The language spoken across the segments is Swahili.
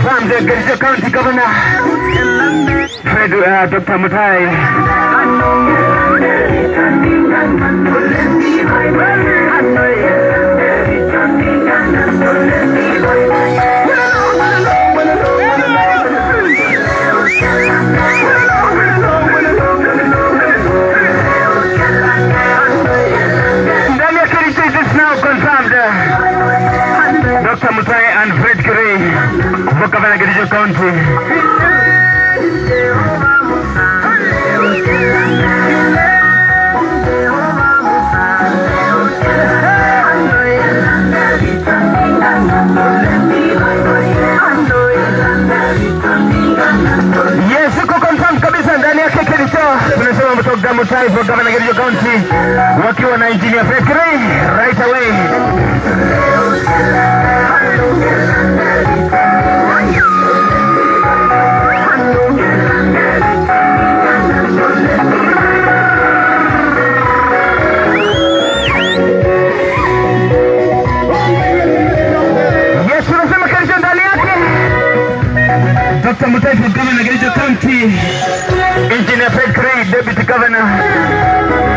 confirmed the Kericho County Governor, Fred, uh, Dr. Mutai. Ndani ya Kericho it is now confirmed. uh, Dr. Mutai and Fred Kirei for Governor Kericho County. Yes, iko confirmed kabisa ndani yake Kericho. Tunasema Dr. Mutai for Governor Kericho County wakiwa na Engineer Fred Kirei right away. Yes, tunasema Kericho ndani yake. Dr. Mutai for Governor Kericho County. Engineer Fred Kirei, Deputy Governor.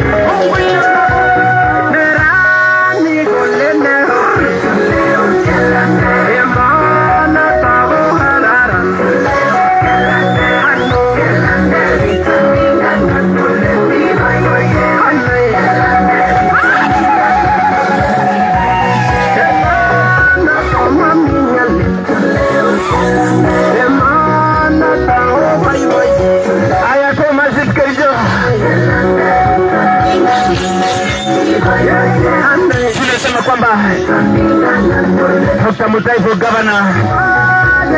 Haya, Thomas Kericho. Tunasema kwamba Dr. Mutai for Governor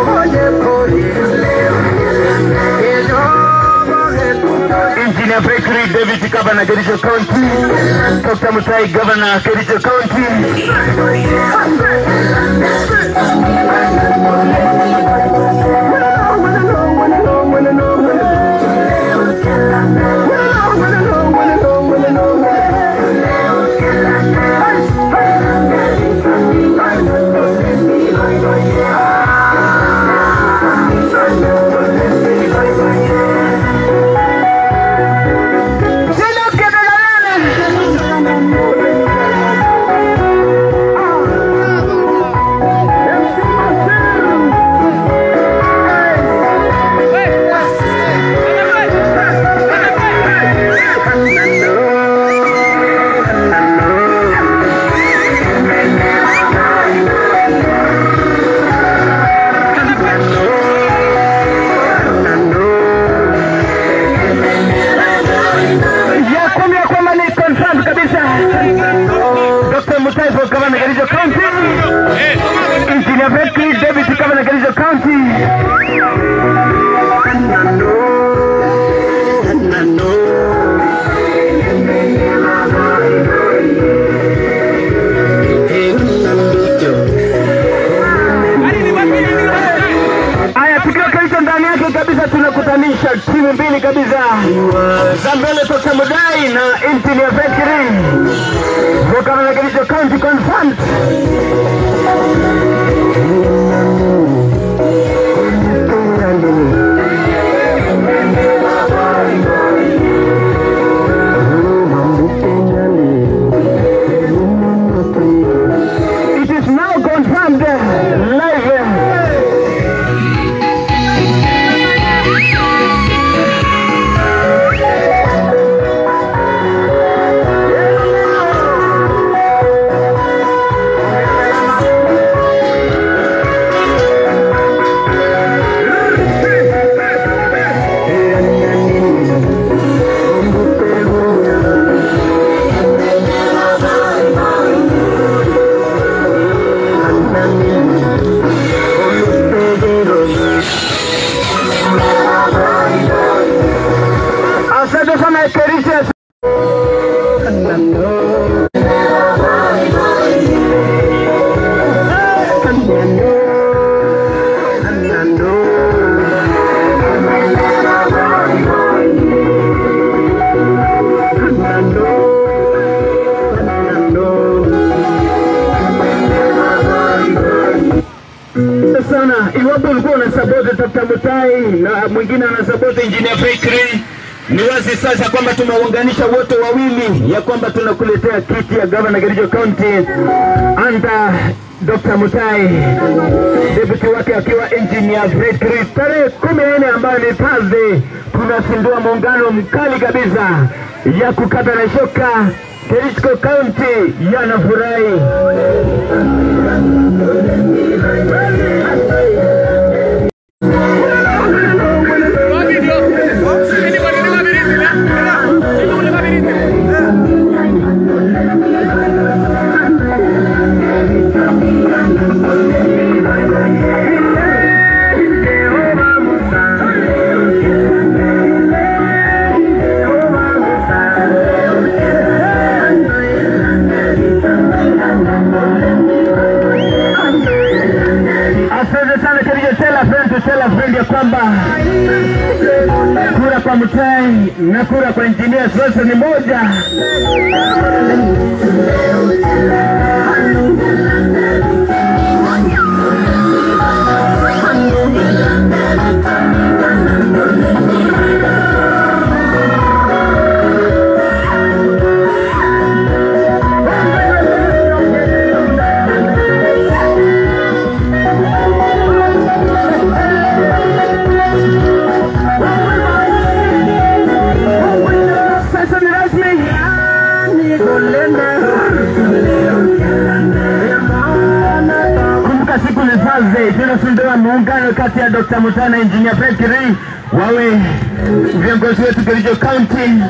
Engineer Bakery, Deputy Governor, Kericho County. Dr. Mutai, Governor, Kericho County. Sino Kedalalana. ya kumi ya kwamba ni confirmed kabisa. Dr. Mutai for Governor Kericho County. Engineer Becky, Deputy Governor Kericho County. Haya, tukiwa Kericho ndani yake kabisa, tunakutanisha timu mbili kabisa za mbele Dr. Mudai na Engineer Bekiri for Governor Kericho County confirmed. It is now confirmed uh, live. uh, kubwa sana. Iwapo ulikuwa unasapoti Dr. Mutai na mwingine anasapoti Engineer Fikri, ni wazi sasa kwamba tumeunganisha wote wawili, ya kwamba tunakuletea kiti ya gavana Kericho County under Dr. Mutai, deputy wake akiwa Engineer Fikri. Tarehe kumi na nne ambayo ni Thursday, tunazindua muungano mkali kabisa ya kukata na shoka. Kericho County yanafurahi. Asante sana Kericho, tell a friend to tell a friend ya kwamba kura kwa Mutai na kura kwa engineer zote ni moja. Sasa ni rasmi. Kumbuka siku ni Thursday, tunazindua muungano kati ya Dr. Mutai na Engineer Fikri wawe viongozi wetu Kericho County.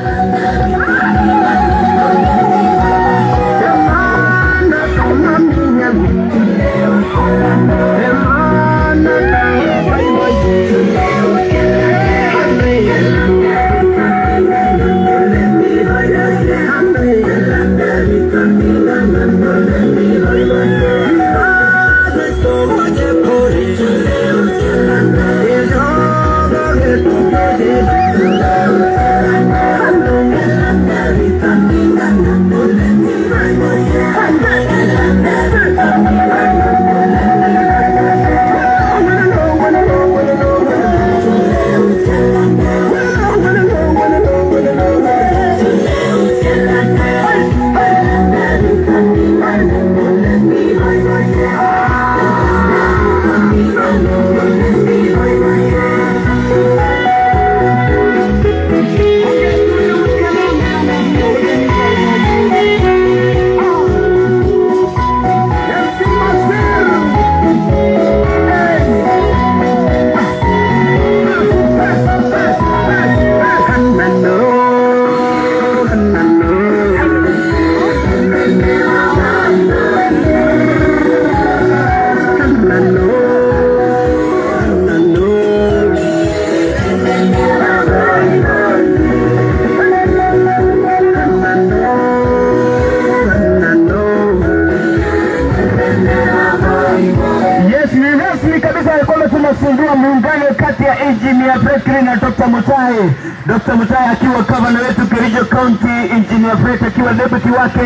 Yes, ni rasmi kabisa ya kwamba tunafungua muungano kati ya Engineer Fikri na Dr. Mutai. Dr. Mutai akiwa gavana wetu Kericho County, Engineer Fikri akiwa deputy wake.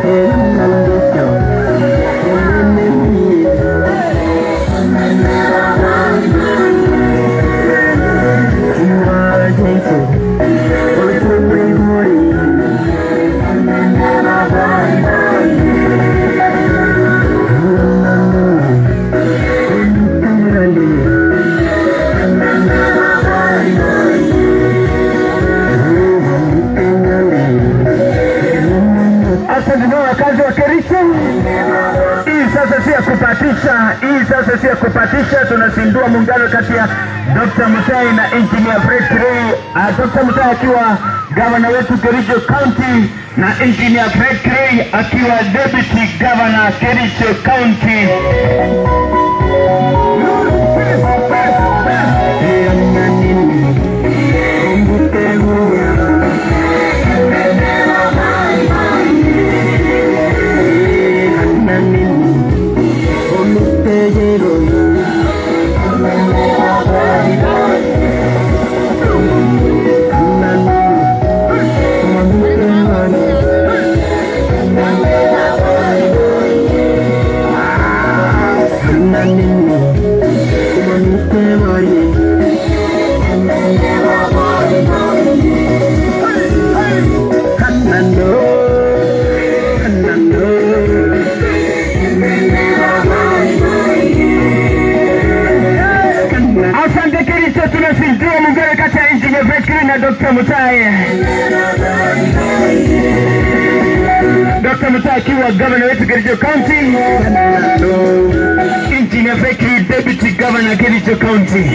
Asante sana wakazi wa Kericho. Hii sasa si ya kupatisha, hii sasa si ya kupatisha. Tunazindua muungano kati ya Dr. Mutai na Engineer Fikri. Uh, Dr. Mutai akiwa gavana wetu Kericho County na Engineer Fikri akiwa deputy governor Kericho County. Thank you. sana Dr. Mutai. Dr. Mutai akiwa governor wetu Kericho County. Engineer Fekri deputy governor Kericho County.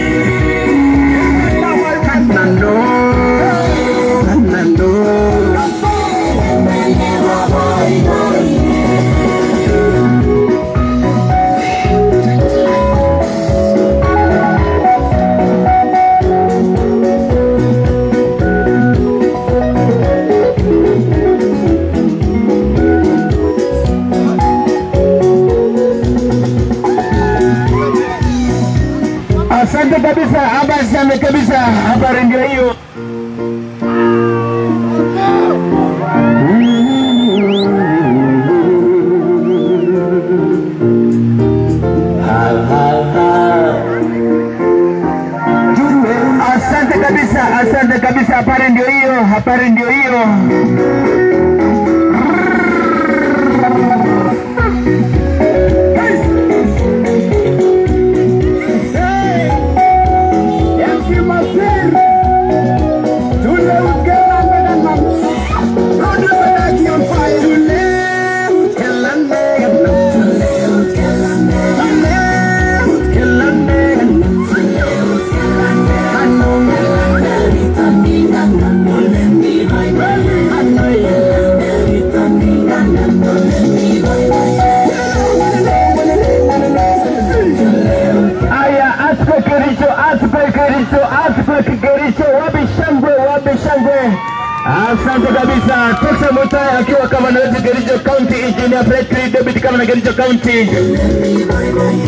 Asante kabisa, habari sana kabisa, habari ndio hiyo. Asante kabisa, asante kabisa, habari ndio hiyo, habari ndio hiyo. Aya, aspe Kericho, aspe Kericho, aspe Kericho, wapi shangwe, wapi shangwe. Asante kabisa. Tosa Mutai akiwa kama na wetu Kericho County, Engineer Fredrick David kama na Kericho County.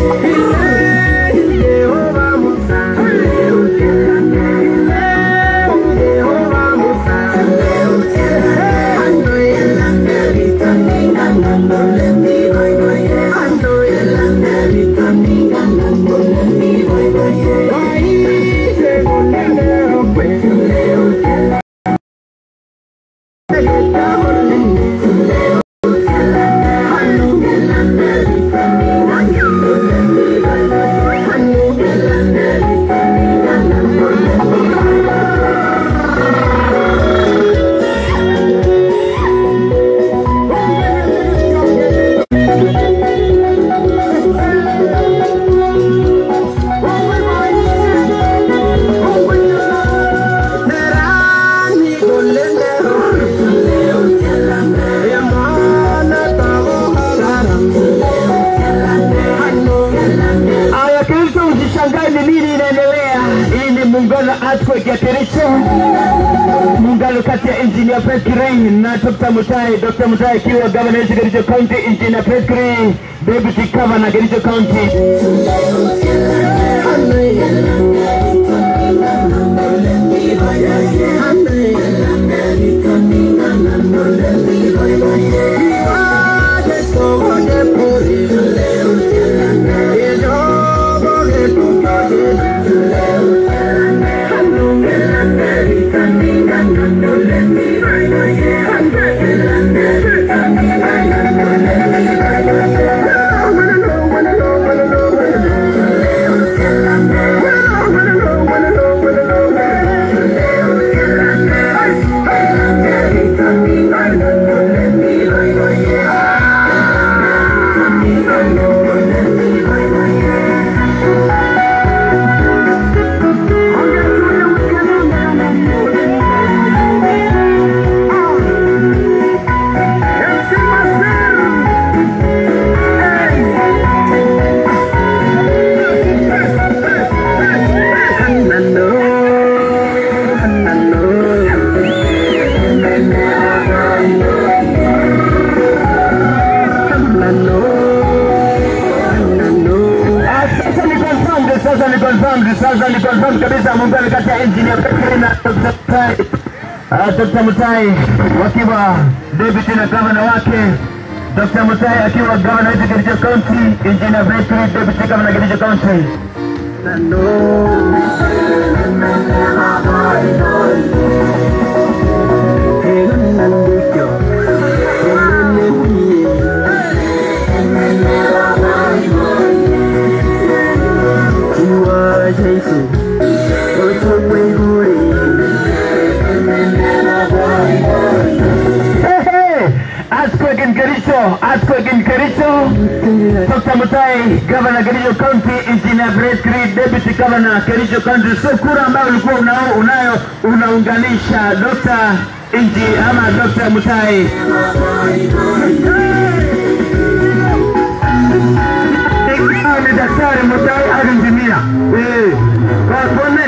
Aya, Kericho, usishangae ni nini inaendelea. Hii ni muungano earthquake ya Kericho, muungano kati ya Engineer Fekri na Dr. Mutai. Dr. Mutai akiwa governor wetu Kericho County, Engineer Fekri deputy governor Kericho County. Ah, Sasa ni confirmed, sasa ni confirmed, sasa ni confirmed kabisa muungano kati ya engineer Fekri na Dr. Mutai. Ah, Dr. Mutai wakiwa deputy na governor wake Dr. Mutai akiwa governor wetu Kericho County, engineer Fekri deputy governor Kericho County. Mutai, Governor Kericho County, Engineer Fred Creed, Deputy Governor Kericho County. So kura ambayo ulikuwa unao, unayo unaunganisha Dr. Inji ama Dr. Mutai. Ikiwa ni Daktari Mutai au injinia. Eh, kwa tuone.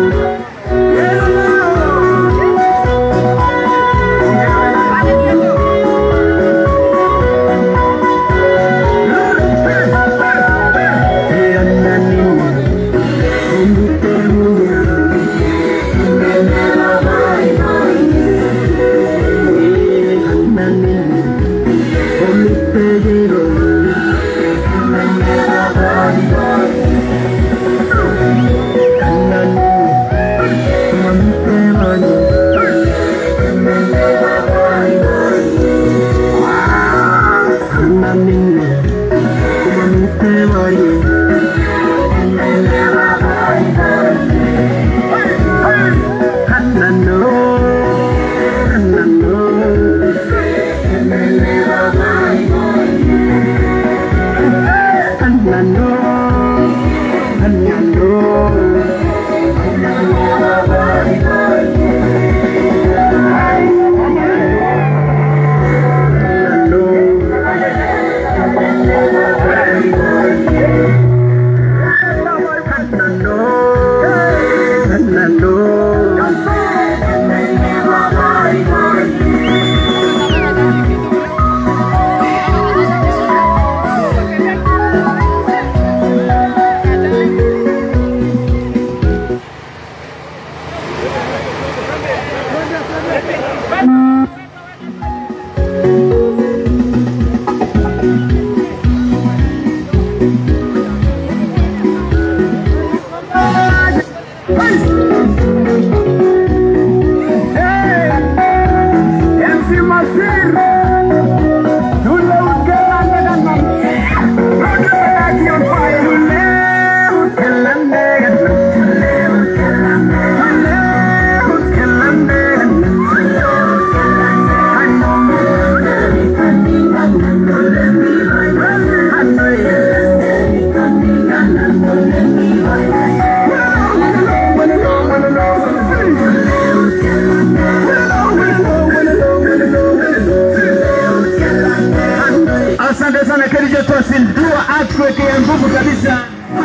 Asante sana Kericho twazindua earthquake ya nguvu kabisa.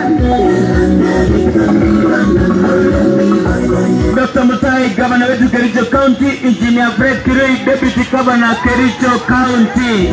Dr. Mutai, gavana wetu Kericho County, Engineer Fred Kirui, Deputy Governor Kericho County.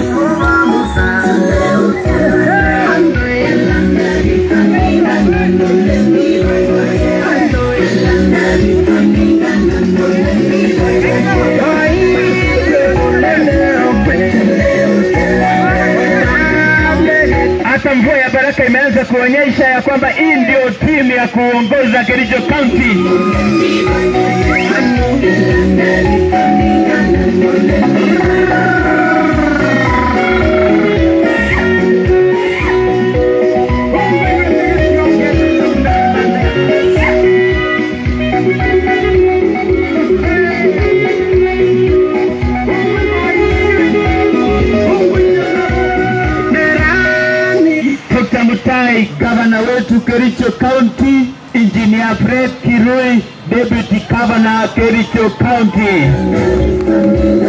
Hata mvua ya baraka imeanza kuonyesha ya kwamba hii ndio timu ya kuongoza Kericho County. Dr. Mutai, gavana wetu Kericho County, Engineer Fred Kirui, Deputy Governor Kericho County.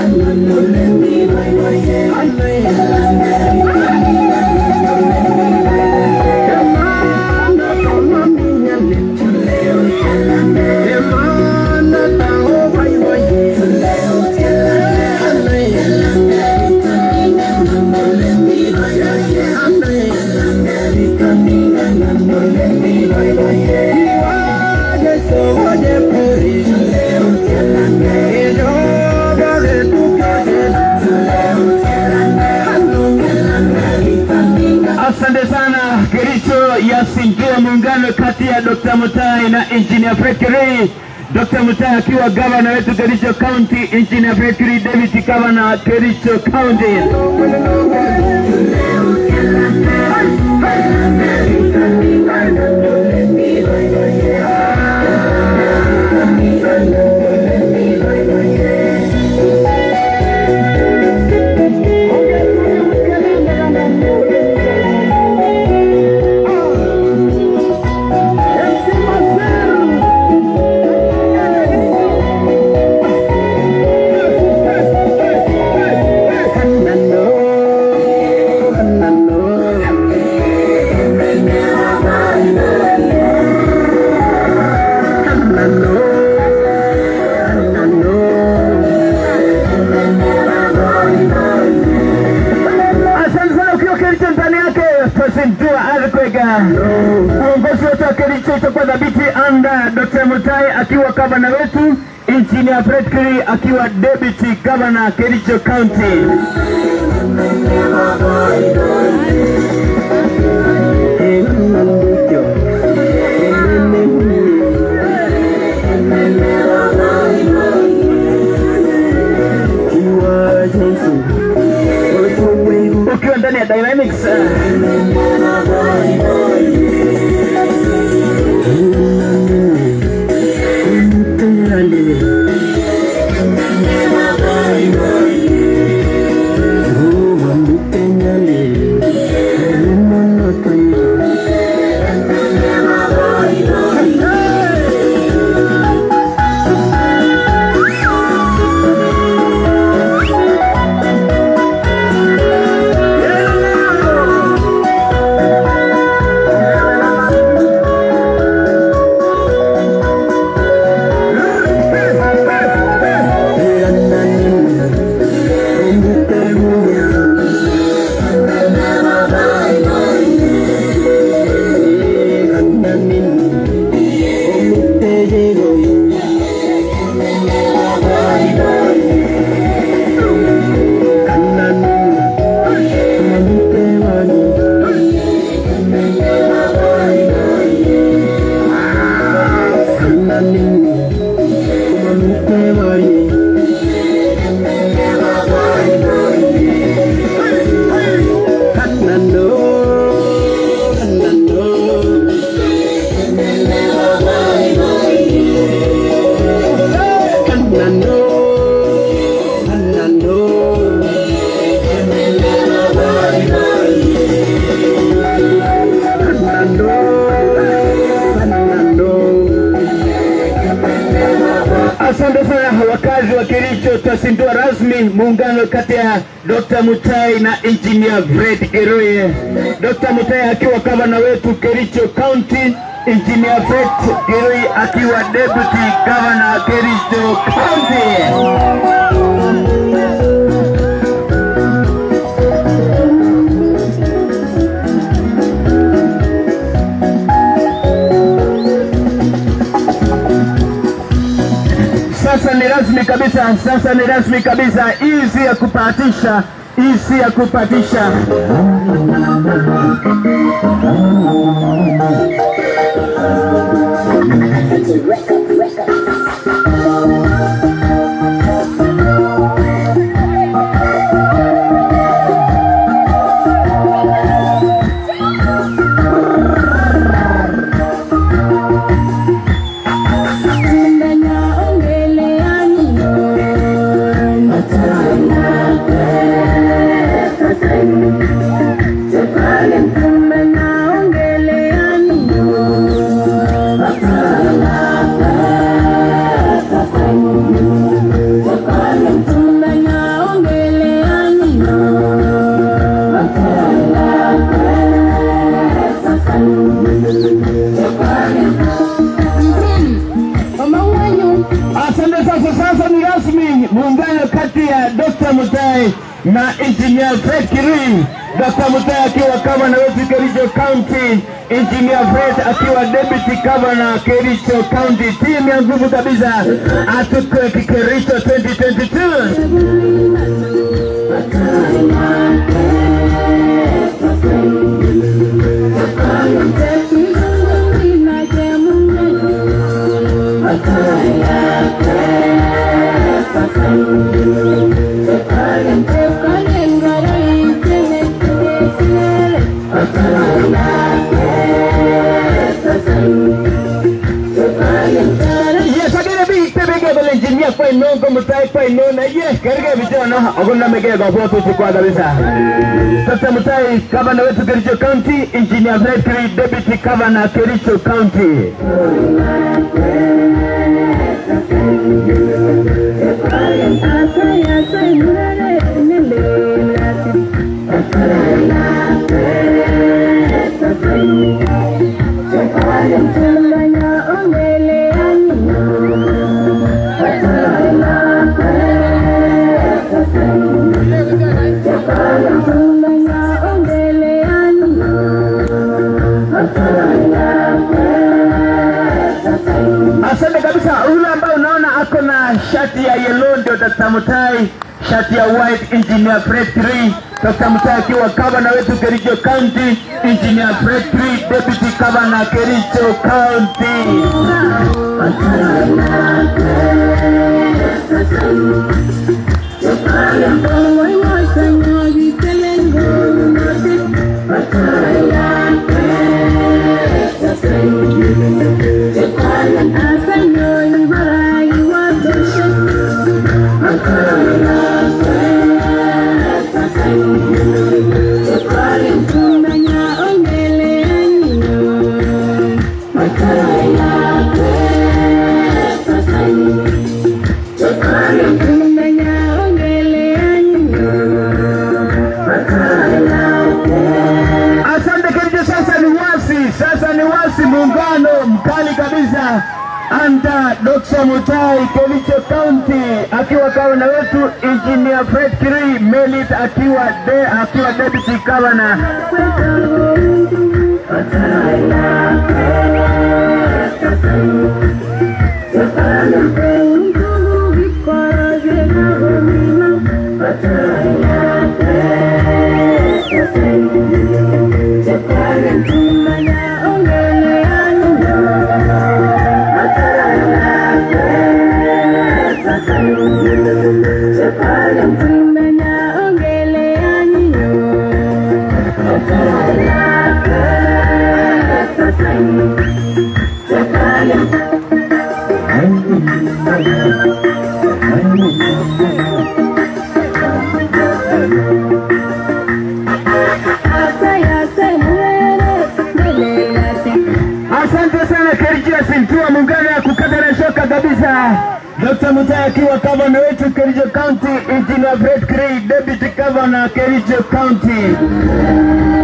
Asante sana. Kericho yazindua muungano kati ya Dr. Mutai na Engineer Fred Kirui. Dr. Mutai akiwa gavana wetu Kericho County, Engineer Fred Kirui Deputy Governor Kericho County. Kericho itakuwa dhabiti anda Dr. Mutai akiwa gavana wetu, Engineer Fred Kiri akiwa deputy governor Kericho County. Ukiwa ndani ya Dynamics uh, Asante sana wakazi wa Kericho, twazindua rasmi muungano kati ya Dr. Mutai na Engineer Fred Kiruye. Dr. Mutai akiwa gavana wetu Kericho County, Engineer Fred Kiruye akiwa deputy governor Kericho County. Sasa ni rasmi kabisa, sasa ni rasmi kabisa. Hii si ya kupatisha, hii si ya kupatisha. Asante. Sasa sasa ni rasmi muungano kati ya Dr. Mutai na Engineer Fred Kirui. Dr. Mutai akiwa gavana wetu Kericho County, Engineer Fred akiwa deputy governor Kericho County. Timu ya nguvu kabisa atuko Kericho 2022. Yes, agere biik tebege kole engineer kwa ino ko mutai kwa ino na ye kerge vijana akuna mege kwa kwa tu kwa kabisa. Sasa mutai gavana wetu Kericho County, engineer Fred Kiri deputy governor Kericho County. Thank you. shati ya yellow ndio Dr. Mutai, shati ya white engineer Fred 3. Dr. Mutai akiwa gavana wetu Kericho County, engineer Fred 3 deputy governor Kericho County. Asante Kericho, sasa ni wasi, sasa ni wasi, muungano mkali kabisa anda Dr. Mutai Kericho County akiwa gavana wetu engineer Fred Kirui Melit akiwa de, akiwa deputy governor. Asante sana Kericho Sintua, muungano ya kukata na shoka kabisa. Dr. Mutai akiwa gavana wetu Kericho County, engineer Fred Kirui deputy governor Kericho County.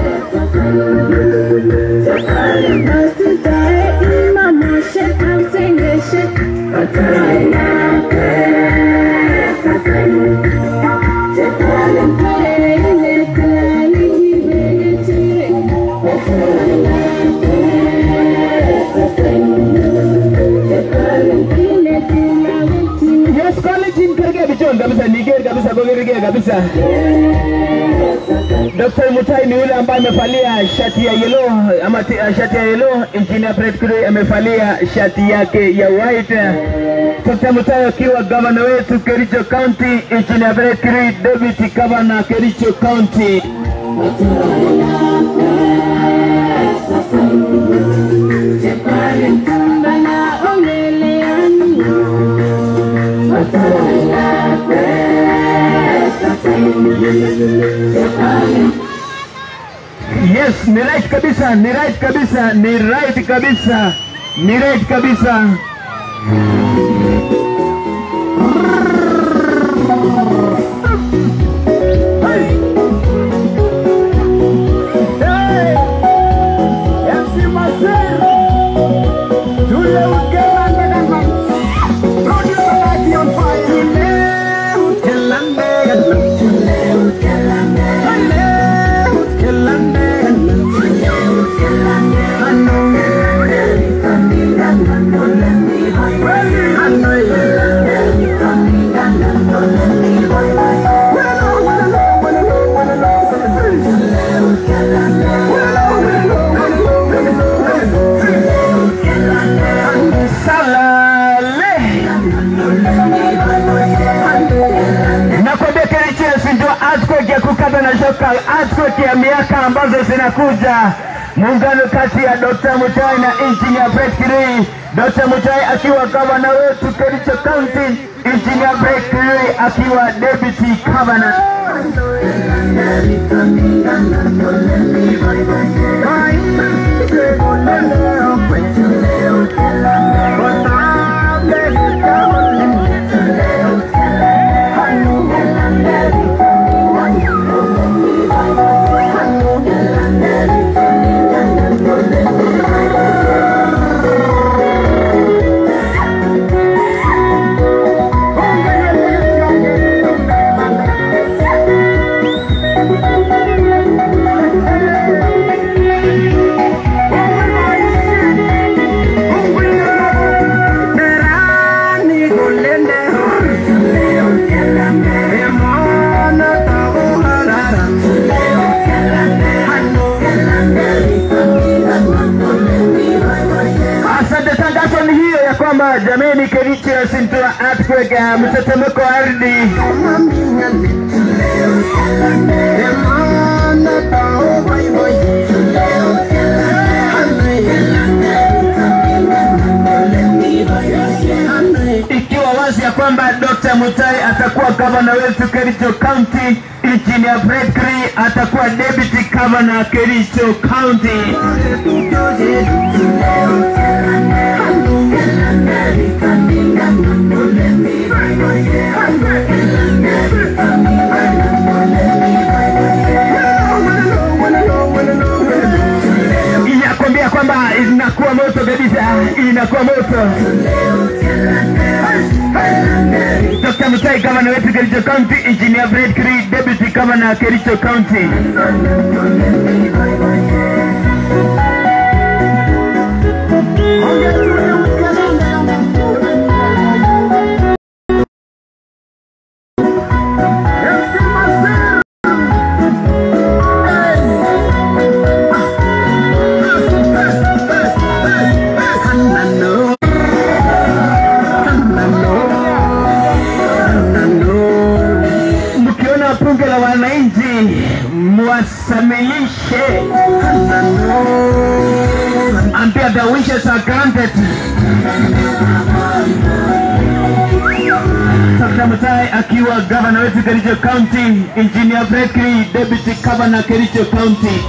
Yes, college in Kirge Bichon kabisa, Niger kabisa, Bogirige kabisa. Dr. Mutai ni yule ambaye amevalia shati ya yellow ama ti- uh, shati ya yellow. Engineer Fred Kirui amevalia shati yake ya white. Dr. Mutai akiwa gavana wetu Kericho County, Engineer Fred Kirui deputy governor Kericho County. Yes, ni right kabisa, ni right kabisa, ni right kabisa, ni right kabisa. Salale. Nakwambia Kericho Yes ndio earthquake ya kukata na shoka, earthquake ya miaka ambazo zinakuja. Muungano kati ya Dr. Mutai na Engineer Fred Kirui. Dr. Mutai akiwa gavana wetu Kericho County, Engineer Fred Kirui akiwa deputy governor. anasema jameni, Kericho yasintoa earthquake, uh, mtetemeko wa ardhi. ikiwa wazi ya kwamba Dr. Mutai atakuwa gavana wetu Kericho County, Engineer Fred Kri atakuwa deputy governor Kericho County. Inakwambia kwamba inakuwa moto kabisa, inakuwa moto. Dr. Mutai gavana wetu Kericho County, Engineer Fred Kri deputy governor Kericho County. Mkiona bunge la wananchi mwasamilishe, ambia the wishes are granted. Dr. Mutai akiwa gavana wetu Kericho County, Engineer Fred Kri deputy governor Kericho County.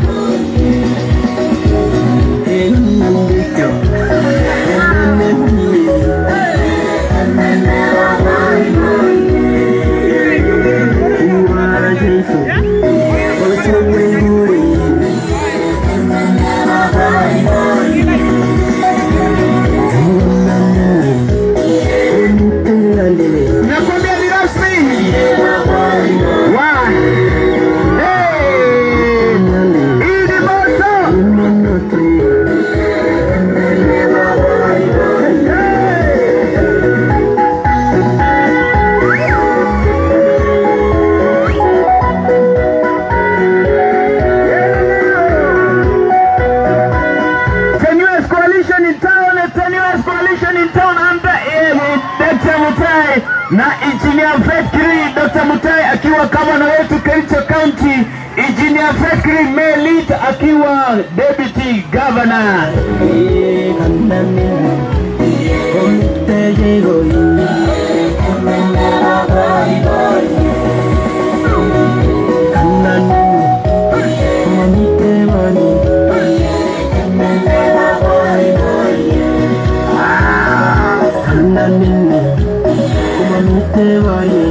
Nakwambia ni rasmi. Wa. Hey! Hii ni moto. The newest coalition in town, the newest coalition in town under eh, Dr. Mutai na Engineer Fred Kiri. Dr. Mutai akiwa gavana wetu Kericho County, Engineer Fred Kiri Melit akiwa deputy governor. Kumamite waye